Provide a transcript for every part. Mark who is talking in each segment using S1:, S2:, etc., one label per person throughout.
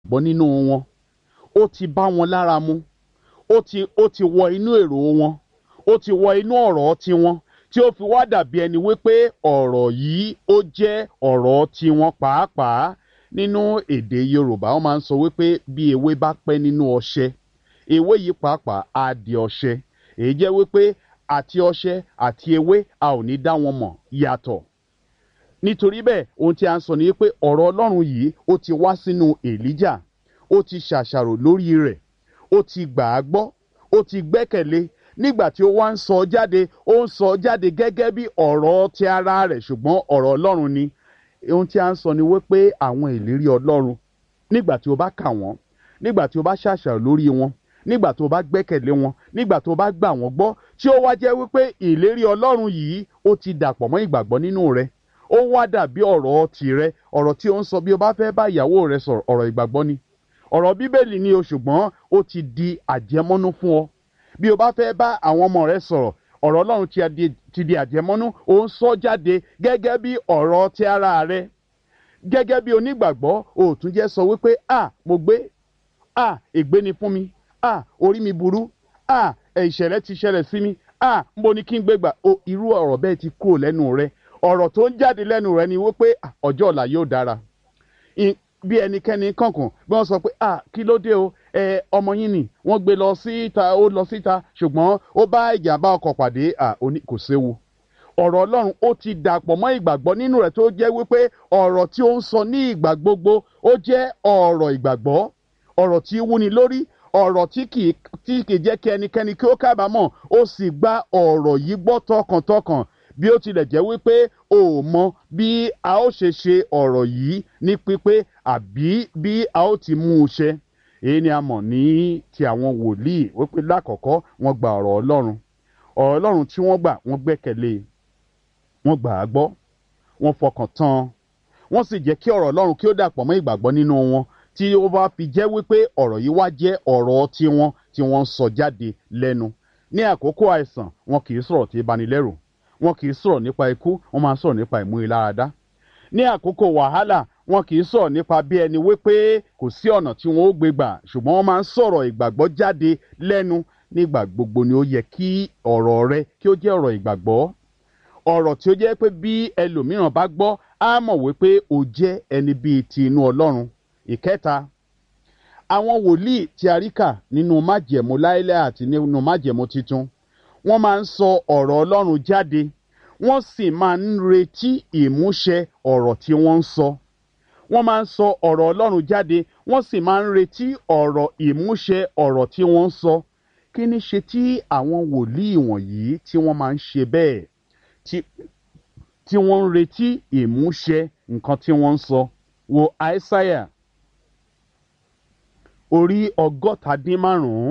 S1: bọ́ nínú wọn ó ti bá wọn lára mu ó ti ó ti wọ inú èrò wọn ó ti wọ inú ọ̀rọ̀ tiwọn tí ó fi wá dàbí ẹni wípé ọ̀rọ̀ yìí ó jẹ́ ọ̀rọ̀ tiwọn pàápàá nínú èdè Yorùbá wọ́n máa ń sọ wípé bí ewé bá pẹ́ nínú ọṣẹ ewé yìí pàápàá á di ọṣẹ èyí jẹ́ wípé àti ọṣẹ àti ewé a ò ní dá wọn mọ̀ yàtọ̀ nítorí bẹ́ẹ̀ ohun tí a ń sọ ni pé ọ̀rọ̀ Ọlọ́run yìí ó ti wá sínú Èlíjà ó ti ṣàṣàrò lórí rẹ̀ ó ti gbà á gbọ́ ó ti gbẹ́kẹ̀lé nígbà tí ó wá ń sọ jáde ó ń sọ jáde gẹ́gẹ́ bí ọ̀rọ̀ ti ara rẹ̀ ṣùgbọ́n ọ̀rọ̀ Ọlọ́run ni ohun tí a ń sọ ni wípé àwọn ìlérí Ọlọ́run nígbà tí o bá kà wọ́n nígbà tí o bá ṣàṣàrò lórí wọn nígbà tó bá gbẹ́kẹ̀lé wọn nígbà tó bá gbà wọ́n gbọ́ tí ó wá jẹ́ wípé ìlérí Ọlọ́run yìí ó ti dàpọ̀ mọ́ ìgbàgbọ́ nínú rẹ̀ ó wá dàbí ọ̀rọ̀ tìrẹ ọ̀rọ̀ tí ó ń sọ bí o bá fẹ́ bá ìyàwó rẹ sọ̀rọ̀ ọ̀rọ̀ ìgbàgbọ́ ni ọ̀rọ̀ bíbélì ni o ṣùgbọ́n ó ti di àjẹmọ́nú fún ọ bí o bá fẹ́ bá àwọn ọmọ rẹ sọ̀rọ̀ ọ̀rọ̀ Ọlọ́run ti di àjẹmọ́nú ó ń sọ jáde gẹ́gẹ́ bí ọ̀rọ̀ ti ara rẹ gẹ́gẹ́ bí onígbàgbọ́ o tún jẹ́ sọ wípé a mo gbé a ègbé ni fún mi a orí mi burú a ìṣẹ̀lẹ̀ ti ṣẹlẹ̀ sí mi a nbo ni kí n gbé gbà o irú ọ̀rọ̀ bẹ́ẹ̀ ti kúrò lẹ́nu rẹ ọ̀rọ̀ tó ń jáde lẹ́nu rẹ ni wípé ọjọ́ ọ̀la yóò dára bí ẹnikẹ́ni kọ̀ọ̀kan bí wọ́n sọ pé ah kí ló dé o ẹ ọmọ yín ni wọ́n gbé lọ síta ó lọ síta ṣùgbọ́n ó bá ìjàmbá ọkọ̀ pàdé ah oní kò séwu ọ̀rọ̀ Ọlọ́run ó ti dàpọ̀ mọ́ ìgbàgbọ́ nínú rẹ̀ tó jẹ́ wípé ọ̀rọ̀ tí ó ń sọ ní ìgbà gbogbo ó jẹ́ ọ̀rọ̀ ìgbàgbọ́ ọ̀rọ̀ tí wúni lórí ọ̀rọ̀ tí kì í jẹ́ kí ẹnikẹ́ni kí ó kábàámọ̀ ó sì gba ọ̀rọ̀ yìí gbọ́ tọkàntọkàn bí ó tilẹ̀ jẹ́ wípé o ò mọ bí a ó ṣe ṣe ọ̀rọ̀ yìí ní pípé àbí bí a ó ti mú un ṣe èyí ni a mọ̀ ní ti àwọn wòlíì wípé lákọ̀ọ́kọ́ wọ́n gba ọ̀rọ̀ Ọlọ́run ọ̀rọ̀ Ọlọ́run tí wọ́n gbà wọ́n gbẹ́kẹ̀lé wọ́n gbà á gbọ́ wọ́n fọkàn tán wọ́n sì jẹ́ kí ọ̀rọ̀ Ọlọ́run kí ó dàpọ̀ mọ́ ìgbàgbọ́ nínú wọn tí ó bá fi jẹ́ wípé ọ̀rọ̀ yìí wá jẹ́ ọ̀rọ̀ tiwọn tí wọ́n ń sọ jáde lẹ́nu ní àkókò àìsàn wọn kì í sọ̀rọ̀ tí banilẹ́rù wọn kì í sọ̀rọ̀ nípa ikú wọ́n máa ń sọ̀rọ̀ nípa ìmúniláradá ní àkókò wàhálà wọn kì í sọ̀rọ̀ nípa bí ẹni wípé kò sí ọ̀nà tí wọn ó gbé gbà ṣùgbọ́n wọ́n máa ń sọ̀rọ̀ ìgbàgbọ́ jáde lẹ́nu nígbà gbogbo ni ó yẹ kí ọ̀rọ̀ rẹ kí ó jẹ́ ọ̀rọ̀ ìgbàgbọ́ ọ̀rọ̀ tí ó jẹ́ pé bí ẹlòmíràn bá gbọ́ á mọ̀ wípé o jẹ́ ẹni bíi ti inú Ọlọ́run ìkẹta àwọn wòlíì tí a rí kà nínú májẹ̀mú láíláí àti nínú májẹ̀mú titun wọ́n máa ń sọ ọ̀rọ̀ Ọlọ́run jáde wọ́n sì máa ń retí ìmúṣẹ ọ̀rọ̀ tí wọ́n ń sọ wọ́n máa ń sọ ọ̀rọ̀ Ọlọ́run jáde wọ́n sì máa ń retí ọ̀rọ̀ ìmúṣẹ ọ̀rọ̀ tí wọ́n ń sọ kí ni ṣe tí àwọn wòlíì wọ̀nyí tí wọ́n máa ń ṣe bẹ́ẹ̀ tí wọ́n ń retí ìmúṣẹ nǹkan tí wọ́n ń sọ wo Aísáyà orí ọgọ́ta dín márùn-ún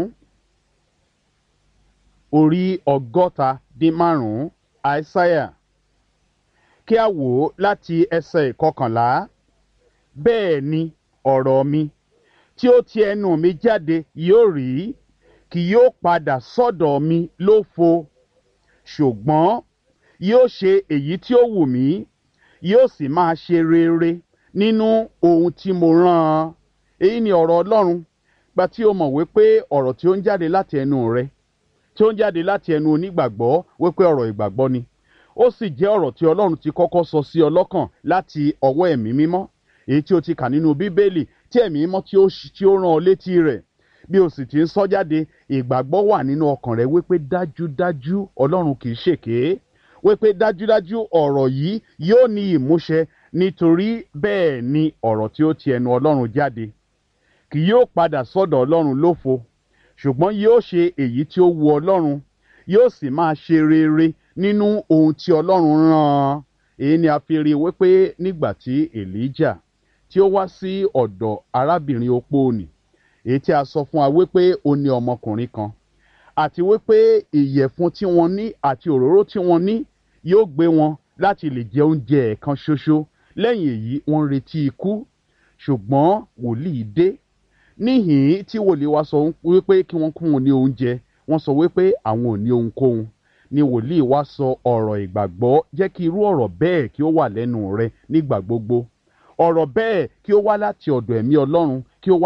S1: orí ọgọ́ta dín márùn-ún àìsáyà kí a wò ó láti ẹsẹ̀ ìkọkànlá bẹ́ẹ̀ ni ọ̀rọ̀ mi tí ó ti ẹnu mi jáde yóò rí kì yóò padà sọ́dọ̀ mi lófo ṣùgbọ́n yóò ṣe èyí tí ó wù mí yóò sì máa ṣe rere nínú ohun tí mo rán an èyí ni ọ̀rọ̀ Ọlọ́run gba tí o mọ̀ wípé ọ̀rọ̀ tí ó ń jáde láti ẹnu rẹ tí ó ń jáde láti ẹnu onígbàgbọ́ wípé ọ̀rọ̀ ìgbàgbọ́ ni ó sì jẹ́ ọ̀rọ̀ tí Ọlọ́run ti kọ́kọ́ sọ sí ọ lọ́kàn láti ọwọ́ ẹ̀mí mímọ́ èyí tí o ti kà nínú Bíbélì tí ẹ̀mí mímọ́ tí ó tí ó rán ọ létí rẹ̀ bí o sì ti ń sọ jáde ìgbàgbọ́ wà nínú ọkàn rẹ wípé dájúdájú Ọlọ́run kì í ṣèké wípé dájúdájú ọ̀rọ̀ yìí yóò ní ìmúṣẹ nítorí bẹ́ẹ̀ ni ọ̀rọ̀ tí ó ti ẹnu Ọlọ́run jáde kì yóò padà sọ́dọ̀ Ọlọ́run lófo ṣùgbọ́n yóò ṣe èyí tí ó wu Ọlọ́run yóò sì máa ṣe rere nínú ohun tí Ọlọ́run rán an èyí ni a fi rí i wípé nígbà tí Èlíjà tí ó wá sí ọ̀dọ̀ arábìnrin opó nì èyí tí a sọ fún wa wípé ó ní ọmọkùnrin kan àti wípé ìyẹ̀fun tí wọ́n ní àti òróró tí wọ́n ní yóò gbé wọn láti lè jẹ oúnjẹ ẹ̀kan ṣoṣo lẹ́yìn èyí wọ́n ń retí ikú ṣùgbọ́n wòlíì dé níhìn tí wòlíì wa sọ wípé kí wọ́n kún wọn ní oúnjẹ wọ́n sọ wípé àwọn ò ní ohunkóhun ni wòlíì wa sọ ọ̀rọ̀ ìgbàgbọ́ jẹ́ kí irú ọ̀rọ̀ bẹ́ẹ̀ kí ó wà lẹ́nu rẹ nígbà gbogbo ọ̀rọ̀ bẹ́ẹ̀ kí ó wá láti ọ̀dọ̀ ẹ̀mí Ọlọ́run kí ó wá